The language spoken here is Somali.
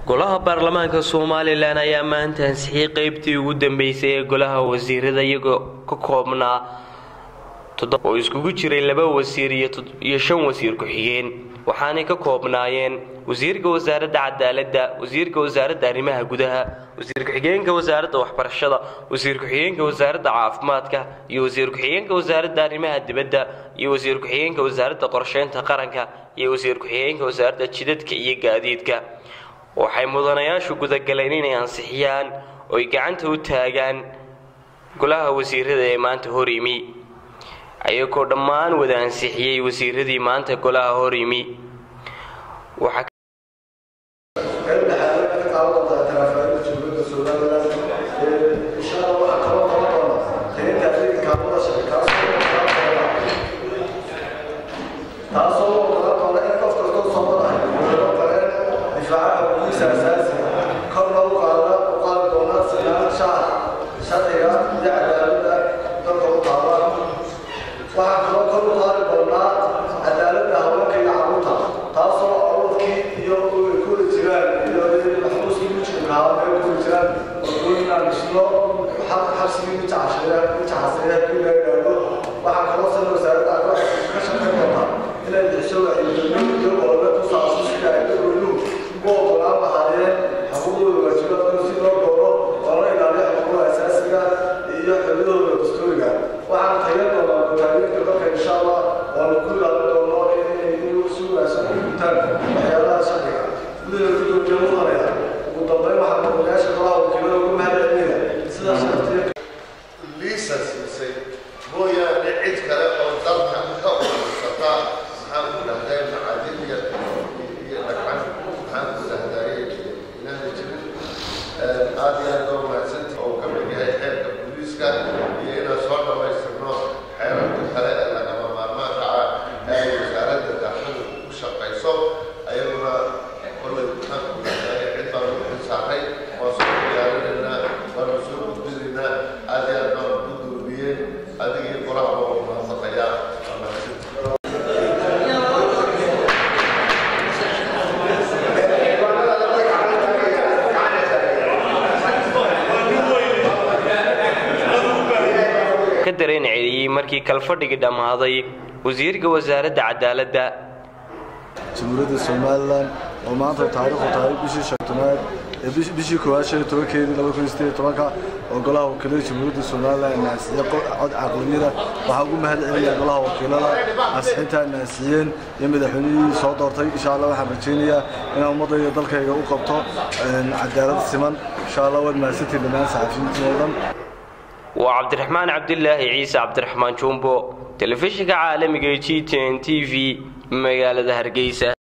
golaha baarlamaanka somalilan ayaa maanta ansixiyey qeybtii ugu dambeysay ee golaha wasiirada iyagoo ka koobnaa oo iskugu jiray laba wasiir iyo shan wasiir ku-xigeen waxaanay ka koobnaayeen wasiirka wasaaradda cadaaladda wasiirka wasaaradda arrimaha gudaha wasiir ku-xigeenka wasaaradda waxbarashada wasiir ku-xigeenka wasaaradda caafimaadka iyo wasiir ku-xigeenka wasaaradda arrimaha dibadda iyo wasiir ku-xigeenka wasaaradda qorsheynta qaranka iyo wasiir ku-xigeenka wasaaradda jidadka iyo gaadiidka waxay mudanayaashu gudagaleen inay ansixiyaan oy gacanta u taagaan golaha wasiirada ee maanta hor yimi ayagoo dhammaan wada ansixiyey wasiiradii maanta golaha hor yimi dareenceliyey markii kalfadhigi dhammaaday wasiirka wasaaradda cadaaladda jamhuuriyadda somalilan oo maanta taariikhu tahay bishii shantanaad ee bishii koowaad shan iyo tobankeedii laba kun iyo sideed iyo tobanka oo golaha wakiilada jamhuuriyadda somalilan naasiye cod caqliyada waxaa ugu mahad celinayaa golaha wakiilada ansixinta naasiyeen iyo madaxweynihii soo doortay insha allah waxaan rajaynayaa inaan ummadayda dalkayga u qabto cadaalad siman insha allah waad mahadsantiin dhammaan saxafiyiintii oo dhan waa cabdiraxmaan cabdilaahi ciise cabdiraxmaan jumbo telefishinka caalamiga g t n t v magaalada hargeysa